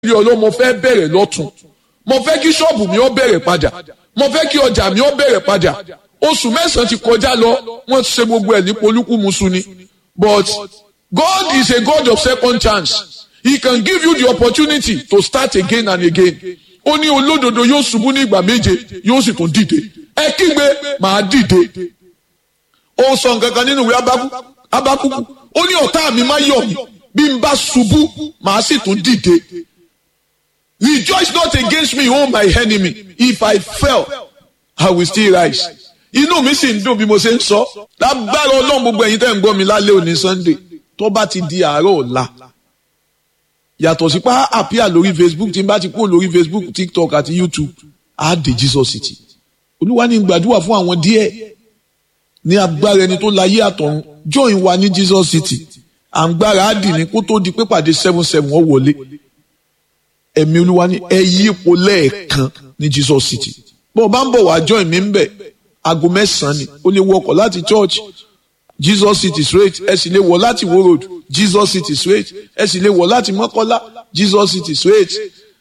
rí ọlọ́ mo fẹ́ bẹ̀rẹ̀ lọ́tún mo fẹ́ kí ṣọ́ọ̀bù mi ó bẹ̀rẹ̀ padà mo fẹ́ kí ọjà mi ó bẹ̀rẹ̀ padà oṣù mẹ́sàn-án ti kọjá lọ wọ́n ṣe gbogbo ẹ̀ ní polúkúmuṣu ni but God is a God of second chance he can give you the opportunity to start again and again ó ní olódodo yóò ṣubú ní ìgbà méje yóò sì tún dìde ẹ kígbe màá dìde ó sọ nǹkan kan nínú ìwé abákúkú ó ní ọ̀tá mi má yọ̀ mí bí n bá ṣubú màá sì tún dìde rejoice not against me o my enemy if I fell I will still rise inú mi sì ń dùn bí mo ṣe ń sọ lágbára ọlọ́run gbogbo ẹ̀yin tẹ́ ń gbọ́ mi lálẹ́ òní Sunday tó bá ti di àárọ̀ ọ̀la yàtọ̀ sí pa àpíà lórí Facebook tí n bá ti kúrò lórí Facebook TikTok àti YouTube á dé Jesus City olúwa ní gbàdúrà fún àwọn díẹ̀ ní agbára ẹni tó láyé àtọ̀run join wa ní Jesus City à ń gbára á dì ní kó tó di pé pàdé seven seven ó wọlé ẹ̀mí olúwa ní ẹ yí ipò lẹ́ẹ̀kan ní Jesus City bó o bá ń bọ̀ wá join mi ń bẹ̀ aago mẹ́sàn-án ni o lè wọkọ̀ láti church Jesus City straight ẹ sì lè wọ̀ láti wo road Jesus City straight ẹ sì lè wọ̀ láti mọ́kọ́lá Jesus City straight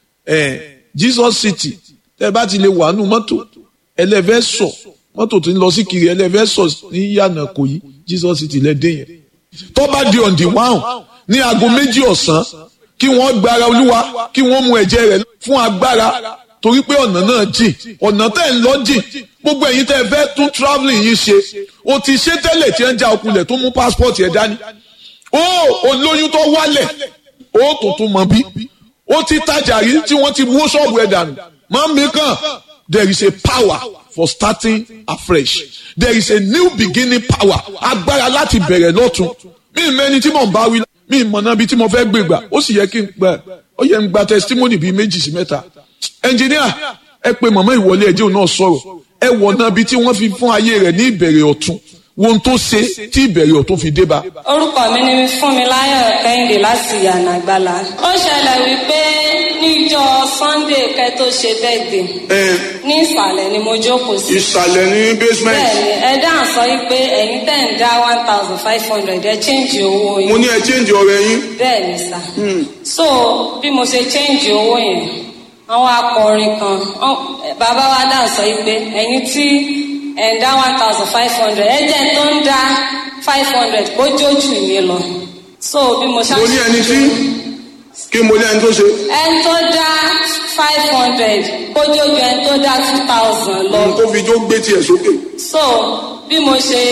ẹ Jesus City tẹ bá ti lè wà nù mọ́tò ẹlẹ́fẹ́ sọ mọ́tò tó ń lọ sí kiri ẹlẹ́fẹ́ sọ ní yànnà kò yí Jesus City lẹ́dẹ̀ yẹn tó bá di on the one ní aago méjì ọ̀sán kí wọ́n gbára olúwa kí wọ́n mu ẹ̀jẹ̀ rẹ̀ fún agbára torí pé ọ̀nà náà jìn ọ̀nà tẹ́ ń lọ jìn gbogbo ẹ̀yin tẹ́ fẹ́ tún travelling yìí ṣe o ti ṣe tẹ́lẹ̀ tí ẹ ń já okunlẹ̀ tó mú passport yẹn dání o olóyún tó wálẹ̀ o tuntun mọ̀ bí o ti tajà rí tí wọ́n ti wó ṣọ́ọ̀bù ẹ̀ dànù máa ń mi kàn there is a power for starting afresh there is a new beginning power agbára láti bẹ̀rẹ̀ lọ́tun mi ì mẹ́ni tí mò ń bá wí mi ì mọ̀nà bí tí mo fẹ́ gbé gbà ó sì yẹ kí n gbà ó yẹ n gba testimony bíi méjì sí mẹ́ta ẹnjìníà ẹ pe màmá ìwọlé ẹjẹ òun náà sọ̀rọ̀ ẹ wọ̀nà bíi tí wọ́n fi fún ayé rẹ̀ ní ìbẹ̀rẹ̀ ọ̀tun wọn tó ṣe tí ìbẹ̀rẹ̀ ọ̀tun fi dé bá. orúkọ mi ni Fúnmiláyọ̀ Kẹ́hìndé láti yànnà àgbàlá ó ṣẹlẹ̀ wípé níjọ́ Sunday kẹ́ tó ṣe bẹ́ẹ̀dẹ̀ ní ìsàlẹ̀ ni mo jókòó sí. ìsàlẹ̀ ní basement. bẹ́ẹ̀ni ẹ dáhùn sọ wípé ẹ̀yin tẹ́ ń dá one thousand five hundred ẹ change owó yín. mo ní ẹ change ọ̀rẹ́ yín. bẹ́ẹ̀ni sà. so bí mo ṣe change owó yẹn àwọn akọrin kan bàbá wa dáhùn sọ wípé ẹ̀yin tí ẹ̀ ń dá one thousand five hundred ẹ jẹ́ tó ń dá five hundred kó jójú yín lọ. so bí mo ṣáà mo ní ẹni tí kí mo ní ẹni tó ṣe. ẹni tó dá five hundred kó jójú ẹni tó dá two thousand lọ. tó fi jó gbé tiẹ̀ sókè. so bí mo ṣe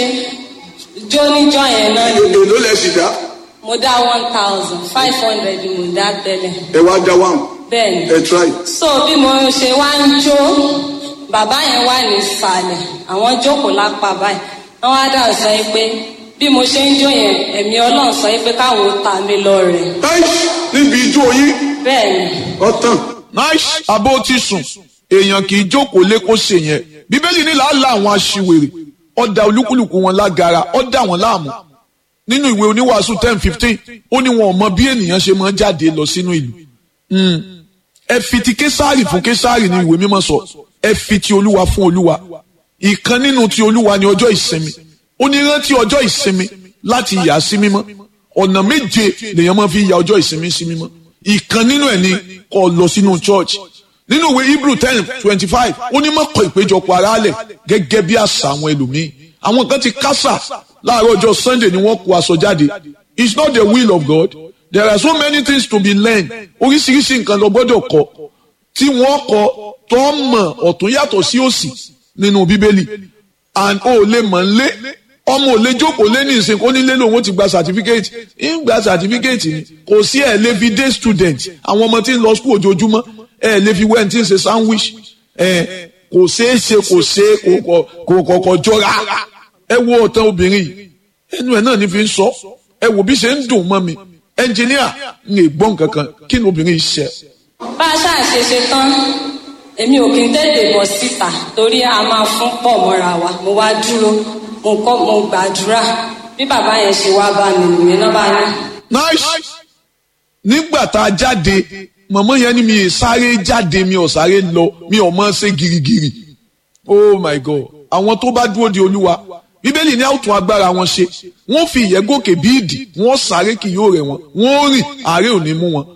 jó níjọ́ yẹn náà ni èló lẹ sì dá. mo dá one thousand five hundred mo dá tẹ́lẹ̀. ẹ wá dá one. bẹ́ẹ̀ni ẹ try. so bí mo ṣe wá ń jó bàbá yẹn wà ní ìsàlẹ̀ àwọn jókòó lápá báyìí àwọn adá sọ yìí pé bí mo ṣe ń jó yẹn ẹ̀mí ọlọ́run sọ yìí pé káwọn ó ta mi lọ́rẹ. nice níbi ijó yín bẹ́ẹ̀ni ọ̀tàn. nice abó ti sùn èèyàn kì í jókòó lé kó ṣe yẹn bíbélì ní làálàá àwọn aṣiwèrè ọ̀dà olúkúlùkù wọn lágara ọ̀dà wọn láàmú nínú ìwé oníwàásù ten fifteen ó ní wọn ò mọ bí ènìyàn ṣe máa ń jáde lọ sínú ìlú ẹ fi ti késàrì fún késàrì ní ìwé mímọ́ sọ ẹ fi ti olúwa fún olúwa ìkan nínú ti olúwa ní ọjọ́ ìsinmi ó ní rántí ọjọ́ ìsinmi láti yà á sí mímọ́ ọ̀nà méje lèèyàn máa fi ya ọjọ́ ìsinmi sí mímọ́ ìkan nínú ẹ̀ ni kó lọ sínú church nínú ìwé hebrew ten twenty five ó ní mọ́kọ̀ ìpéjọpọ̀ aráàlẹ̀ gẹ́gẹ́ bí àṣà àwọn ẹlòmíín àwọn kan ti kásà láàárọ̀ ọjọ́ sunday ni wọ́n kó aṣọ jáde it's not the will of God there are so many things to be learned oríṣiríṣi nǹkan lọ gbọ́dọ̀ kọ́ tí wọ́n kọ́ tó mọ̀ ọ̀tún yàtọ̀ sí òsì nínú bíbélì and o lè mọ̀ ń lé ọmọ ò lè jókòó lé ní ìsìn kó nílé lòun ti gba certificate ń gba certificate ni kò sí ẹ̀ lè fi day student àwọn ọmọ tí ń lọ school ojoojúmọ́ ẹ̀ lè fi wẹ́n tí ń ṣe sandwich ẹ̀ kò ṣeé ṣe kò ṣe kò kọ̀kọ̀ jọra ẹ wo ọ̀tán obìnrin yìí ẹnu ẹ̀ náà ní fi ń sọ ẹ wò bí ṣe ń dùn mọ́ mi ẹnjìníà ń lè gbọ́n kankan kí ni obìnrin yìí ṣe. bá a ṣáà ṣe ṣe tán èmi ò kí n tètè bọ̀ síta torí a máa fún pọ̀ mọ́ra wa mo wá dúró mo kọ́ mo gbàdúrà bí bàbá yẹn ṣe wá bá mi nìyẹn náà bá ní. nice nígbà tá a jáde mọ̀mọ́ yẹn ni mi ì sáré jáde mi ò sáré lọ mi ò mọ̀ ṣe girigiri oh my god àwọn tó bá dúró de olúwa bíbélì ní àwùtún agbára wọn ṣe wọn fi ìyẹ́ gòkè bí ìdì wọn sáré kì yóò rẹ̀ wọn wọn rìn àárẹ̀ ò ní mú wọn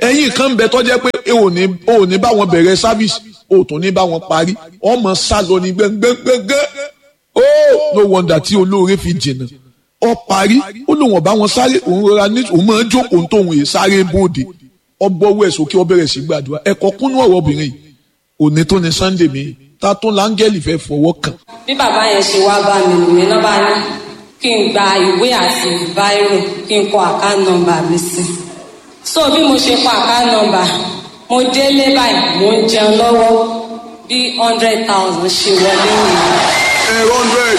ẹ̀yin kan ń bẹ tó jẹ́ pé ò ní ò ní bá wọn bẹ̀rẹ̀ service ò tún ní bá wọn parí ọmọ sá lọ ní gbẹngbẹngbẹngbẹ ó no wonder tí olóore fi jìnnà ọ parí ó lóun ọba wọn sáré òun rọra ní òun máa ń jókòó tóun yìí sáré bóde ọgbọ́wọ́ ẹ̀ sókè ọ bẹ̀rẹ̀ sí gbàdúrà ẹ̀kọ́ kúnú ọ̀rọ̀ obìnrin yìí òní tó ní sunday mi ta tó láńgẹ́lì fẹ́ fọwọ́ kàn. bí bàbá yẹn ṣe wá bá mi nìyẹn náà bá ní kí n gba ìwé àti báírò kí n kọ àkáǹtì nọ́mbà mi sí so bí mo ṣe kọ àkáǹtì nọ́mbà mo délé báyìí mo ń jẹun lọ́wọ́ bí hundred thousand ṣe wọlé nìyẹn. ẹ hundred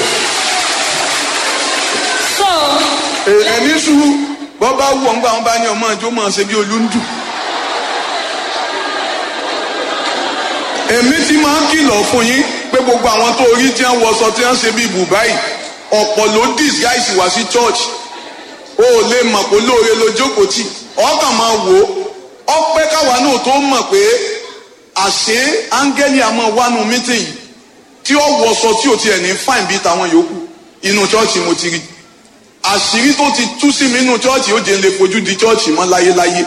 so ẹni sùúrù bọ́ bá wù ọ́ ń gbà wọ́n bá ní ọmọ ìjọ máa ṣe bí olúndù. èmi ti máa ń kìlọ̀ fún yín pé gbogbo àwọn tó rí tí wọ́n wọṣọ tí wọ́n ṣe bí bùbáì ọ̀pọ̀ ló disguise wá sí church o ò lè mọ̀ pé lóore ló jókòó tì ọkàn máa wò ó ọpẹ́ káwa náà tó mọ̀ pé àṣé áńgẹ́lì àmọ́ wánu mítìnyì tí ó wọṣọ tí ò tiẹ̀ ní fáìn bíi tàwọn yòókù inú church mo ti rí àṣírí tó ti tú sí mi nínú church ó jẹ́ ń lè fojú di church mọ́ láyéláyé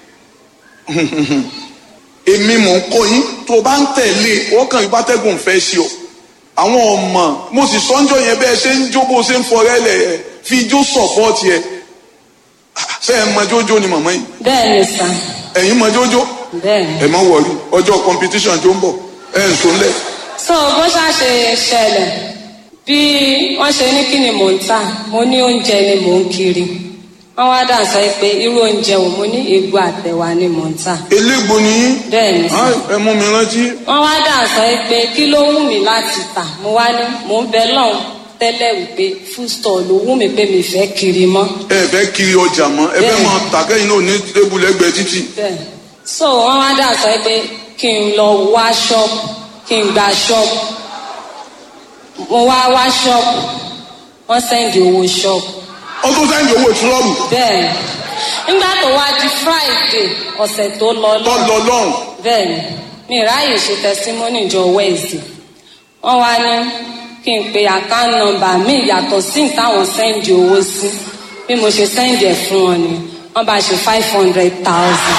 èmi mò ń kọ́ yín tó bá ń tẹ̀lé ọkàn ìbátẹ́gùn fẹ́ sí ọ àwọn ọmọ mo sì sọ́njọ́ yẹn bẹ́ẹ̀ ṣe ń jó bó ṣe ń fọrẹ́ lẹ̀ ẹ̀ fi ijó sọ̀pọ́ọ̀tì ẹ̀ ṣé ẹ mọ jójó ni màmá yìí bẹ́ẹ̀ ni sà ẹ̀yin mọ jójó bẹ́ẹ̀ ni. ẹ má wọrí ọjọ́ competition tó ń bọ̀ ẹ̀ ń sọ́nlẹ̀ so bó ṣá ṣe ṣẹlẹ̀ bí wọ́n ṣe ní kí ni mò ń tà mo ní oúnjẹ ni mò ń kiri wọ́n wá dà sọ pé irú oúnjẹ wo mo ní egbò àtẹ̀wà ni mò ń tà elégbò ni yín bẹ́ẹ̀ ni sà. Ah, ẹ mú mi rántí wọ́n wá dà sọ pé kí ló wù mí láti tà mo wá ní mò ń bẹ lọ́hùn tẹ́lẹ̀ wípé food store ló wù mí pé mi fẹ́ kiri mọ́ ẹ fẹ́ kiri ọjà mọ́ ẹ fẹ́ Bẹ́ẹ̀. máa tà kẹ́yìn náà ní tébùlẹ́gbẹ̀ẹ́ títì bẹ́ẹ̀ so wọ́n wá dà sọ pé kí n lọ wá ṣọ́ọ̀bù kí n gba ṣọ́ọ̀bù mo wá wá ṣọ́ọ̀bù wọ́n sẹ́ndì owó ṣọ́ọ̀bù ó tún sẹ́yìn owó ìtúrọ́bù bẹ́ẹ̀ nígbà tó wá di friday ọ̀sẹ̀ tó lọ tó lọ lọ lọ́hùn bẹ́ẹ̀ ni mi ráàyè ṣe testimony jọ wednesday wọ́n wá ní kí n pe account number mi yàtọ̀ sí táwọn sẹ́ndì owó sí bí mo ṣe sẹ́ndì ẹ̀ fún wọn ni wọ́n bá ṣe five hundred thousand.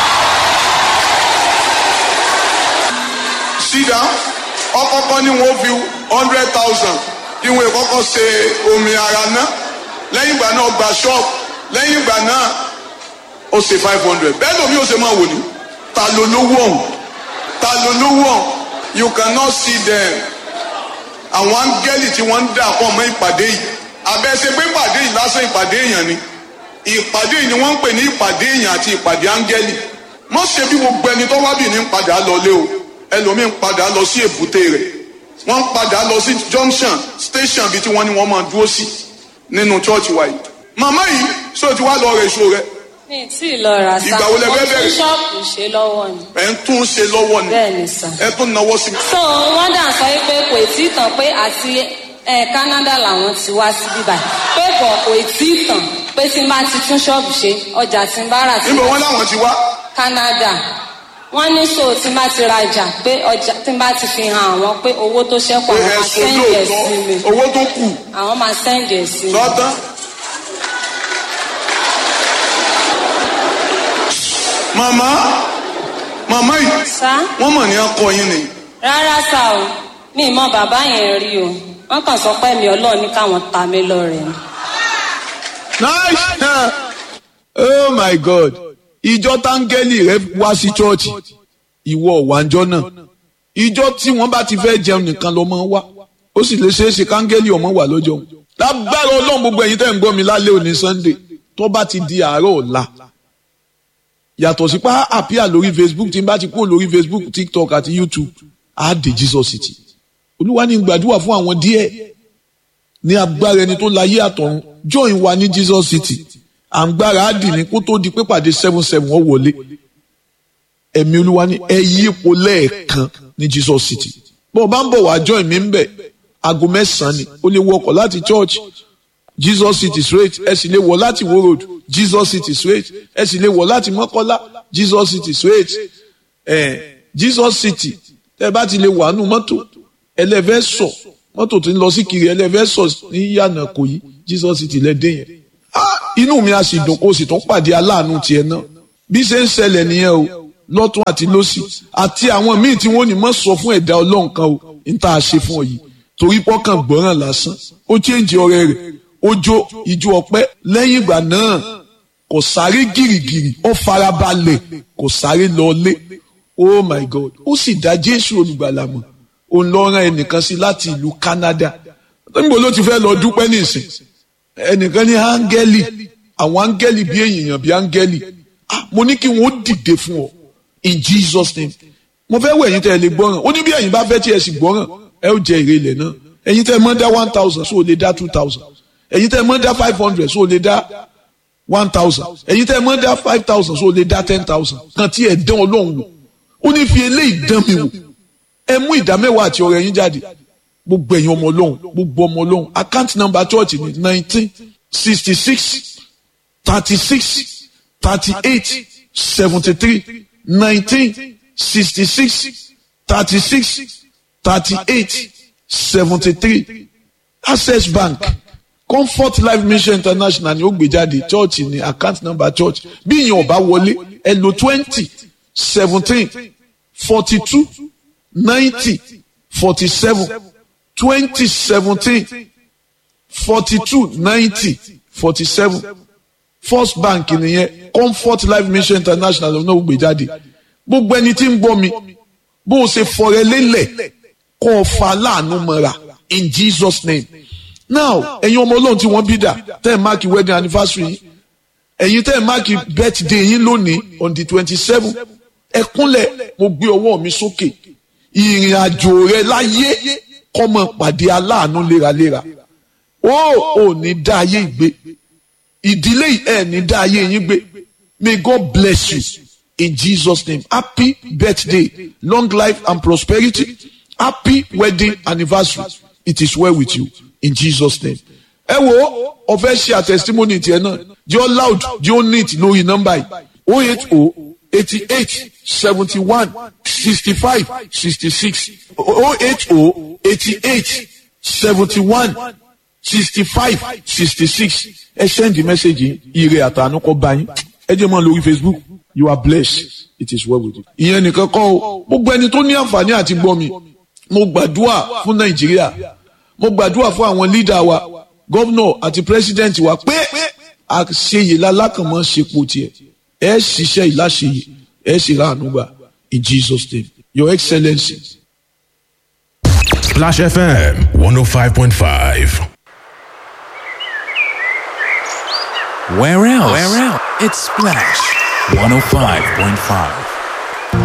sídà ọkọ̀ọ̀kan ni wọ́n fi hundred thousand kí wọ́n kọ́kọ́ ṣe omi ara ná lẹ́yìn ìgbà náà gba ṣọ́ọ̀bù lẹ́yìn ìgbà náà ó ṣe five hundred bẹ́ẹ̀ lómi ó ṣe máa wò ní ta ló lówó ọ̀hún ta ló lówó ọ̀hún you cannot see them àwọn áńgẹ́lì tí wọ́n ń dà pọ̀ mọ́ ìpàdé yìí àbẹ̀ṣe pé ìpàdé yìí lásán ìpàdé èèyàn ni ìpàdé yìí ni wọ́n ń pè ní ìpàdé èèyàn àti ìpàdé áńgẹ́lì má ṣe bí gbogbo ẹni tó wá bì ní ń padà lọlé o ẹlòmíín padà lọ sí èbúté rẹ̀ wọ́n ń padà lọ sí junction station bíi tí wọ́n ní wọ́n máa dúró sí nínú church wa yìí màmá yìí ṣé o ti wá lọ rẹ̀ èso rẹ̀ mi ì tí ì lọ rà sá Ìgbà wo lẹ fẹ́ mo tún bẹ̀rẹ̀? ṣọ́ọ̀bù ṣe lọ́wọ́ ni ẹ̀ ń tún ṣe lọ́wọ́ ni bẹ́ẹ̀ ni sà. ẹ̀ tún náwó sí mi. so wọ́n dà sọ pé kò tí ì tàn pé àti ẹ Canada làwọn ti wá sí bíbá pé bọ̀ kò tí ì tàn pé tí n bá ti tún ṣọ́ọ̀bù ṣe ọjà tí n bá rà sí níbo wọn láwọn ti wá Canada wọ́n ní so tí n bá ti rajà pé ọjà tí n bá ti fi hàn àwọn pé owó tó ṣẹ́kù pé àwọn máa ẹ̀sùn sẹ́ǹdì ẹ̀ sí mi lóòótọ́ owó tó kù àwọn máa sẹ́ǹdì ẹ̀ sí mi. lọ́tán. màmá màmá yìí sá wọ́n mọ̀ ní akọ yín ni rárá sá o mi ì mọ bàbá yẹn rí o wọ́n kàn sọ pé mi Ọlọ́run ní káwọn ta mí lọ́rẹ ni. nice oh my god ìjọ táńgẹ́lì rẹ wá sí chọ́ọ̀chì ìwọ ọ̀wánjọ́ náà ìjọ tí wọ́n bá ti fẹ́ jẹun nìkan ló máa ń wá ó sì lè ṣeé ṣe káńgẹ́lì ọmọ wà lọ́jọ́ òun lágbára ọlọ́run gbogbo ẹ̀yin tẹ́ ń gbọ́ mi lálẹ́ òní sunday tó bá ti di àárọ̀ ọ̀la yàtọ̀ sí pa àpíà lórí facebook tí n bá ti kúrò lórí facebook tiktok àti youtube á dé jesus city olúwa ní gbàdúrà fún àwọn díẹ̀ ní agbára ẹni tó láyé àtọ̀run join wa ní jesus city à ń gbára á dì ní kó tó di pé pàdé seven seven wọ́n wọlé ẹ̀mí olúwa ní ẹ yí ipò lẹ́ẹ̀kan ní jesus city bó o bá ń bọ̀ wá join mi ń bẹ̀ aago mẹ́sàn-án ni o lè wọkọ̀ láti church jesus city straight ẹ sì lè wọ̀ láti wo road jesus city straight ẹ sì lè wọ̀ láti mọ́kọ́lá jesus city straight ẹ jesus city tẹ́ bá ti lè wà nù mọ́tò ẹlẹ́fẹ́ sọ mọ́tò tó ń lọ sí kiri ẹlẹ́fẹ́ sọ ní yànnà kò yí jesus city lẹ́dẹ̀ yẹn Ah, inú mi a sì dùn kó o sì tún pàdé aláàánú tiẹ̀ náà bí ṣe ń ṣẹlẹ̀ nìyẹn o lọ́tún àti lọ́sì àti àwọn míì tí wọ́n ní mọ̀ sọ fún ẹ̀dá ọlọ́run kan o ní tá a ṣe fún ọ yìí torí pọ́kàn gbọ́ràn lásán ó chéǹjì ọ̀rẹ́ rẹ̀ ó jó ijó ọpẹ́ lẹ́yìn ìgbà náà kò sáré gìrìgìrì ó farabalẹ̀ kò sáré lọlé oh my god ó sì dá jésù olùgbàlà mọ̀ òun lọ rán ẹnìkan sí láti ìlú canada níbo ló ti fẹ́ lọ dúpẹ́ nísìn ẹnìkan ní áńgẹ́lì àwọn áńgẹ́lì bí èèyàn bí áńgẹ́lì ah mo ní kí wọ́n dìde fún ọ in jesus name mo fẹ́ wẹ̀ ẹ̀yin tẹ́ ẹ lè gbọ́ràn ó ní bí ẹ̀yin bá fẹ́ tí ẹ sì gbọ́ràn ẹ ó jẹ èrè ilẹ̀ náà ẹ̀yin tẹ́ ẹ mọ́ dá one thousand so o lè dá two thousand ẹ̀yin tẹ́ ẹ mọ́ dá five hundred so o lè dá one thousand ẹ̀yin tẹ́ ẹ mọ́ dá five thousand so o lè dá ten thousand kan tí ẹ dán ọlọ́run wò ó ní fi eléyìí dán mi wò ẹ mú ìdá mẹ́wàá àti ọrẹ yín jáde gbogbo ẹ̀yin ọmọ ọlọ́run gbogbo ọmọ ọlọ́run account number church ni nineteen sixty six thirty six thirty eight seventy three nineteen sixty six thirty six thirty eight seventy three access bank comfort life mission international ni ó gbé jáde church ni account number church bí ìyẹn ọba wọlé ẹ lò twenty seventeen forty two ninety forty seven twenty seventeen forty two ninety forty seven first bank nìyẹn comfort life mission international ló náà gbé jáde gbogbo ẹni tí ń gbọ́ mi bó o ṣe fọrẹ lélẹ̀ kó o fa láàánú mọ́ra in jesus name now ẹ̀yin ọmọ ọlọ́run tí wọ́n bí dà tẹ́ ẹ̀ máàkì wedding anniversary yìí ẹ̀yin tẹ́ ẹ̀ máàkì birthday yín lónìí on the twenty seven ẹ kúnlẹ̀ mo gbé ọwọ́ mi sókè ìrìn àjò rẹ láyé kọ́mọ pàdé aláàánú léraléra ó ò ní dá ayé ìgbé ìdílé ẹ̀ ní dá ayé yín gbé may God bless you in Jesus name happy birthday long life and prosperity happy wedding anniversary it is well with you in Jesus name. ẹ wo ọfẹ ṣe àtẹsítímọ́nì tiẹ̀ náà jẹ́ loud jẹ́ neat lórí nọ́mbà yìí o eight o eighty eight seventy one sixty five sixty six o eight o eighty eight seventy one sixty five sixty six ẹ send message ire àtànú kọ bá yín ẹ jẹ́ mọ́ lórí Facebook you are blessed it is well with you. ìyẹn nìkan kọ́ o gbogbo ẹni tó ní àǹfààní àti gbọ́ mi mo gbàdúrà fún Nàìjíríà mo gbàdúrà fún àwọn leader wa gómìnà àti president wa pé àṣeyè lálákànmọ́ ṣepo tiẹ̀ ẹ ṣiṣẹ́ ìláṣeyè ẹ sì ra ànúgbà in Jesus name your excellency. Splash FM 105.5. Where else? Where else? It's Splash 105.5.